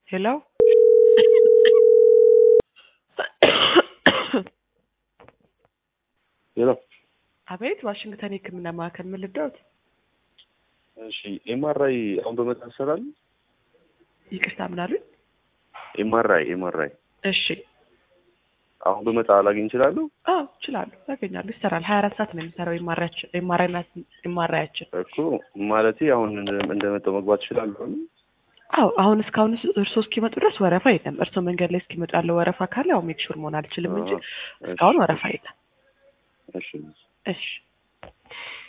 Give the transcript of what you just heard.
ሄሎ ሄሎ አቤት፣ ዋሽንግተን የሕክምና ማዕከል ምን ልርዳዎት? እሺ ኤምአርአይ አሁን በመጣ ይሰራል? ይቅርታ ምን አሉኝ? ኤምአርአይ ኤምአርአይ እሺ፣ አሁን በመጣ ላገኝ እችላለሁ? አዎ እችላለሁ፣ ያገኛሉ፣ ይሰራል። ሀያ አራት ሰዓት ነው የሚሰራው ኤምአርአያችን። እኮ ማለቴ አሁን እንደመጣው መግባት እችላለሁ? አዎ አሁን እስካሁን እርሶ እስኪመጡ ድረስ ወረፋ የለም። እርሶ መንገድ ላይ እስኪመጡ ያለው ወረፋ ካለ ያው ሜክ ሹር መሆን አልችልም እንጂ እስካሁን ወረፋ የለም። እሺ እሺ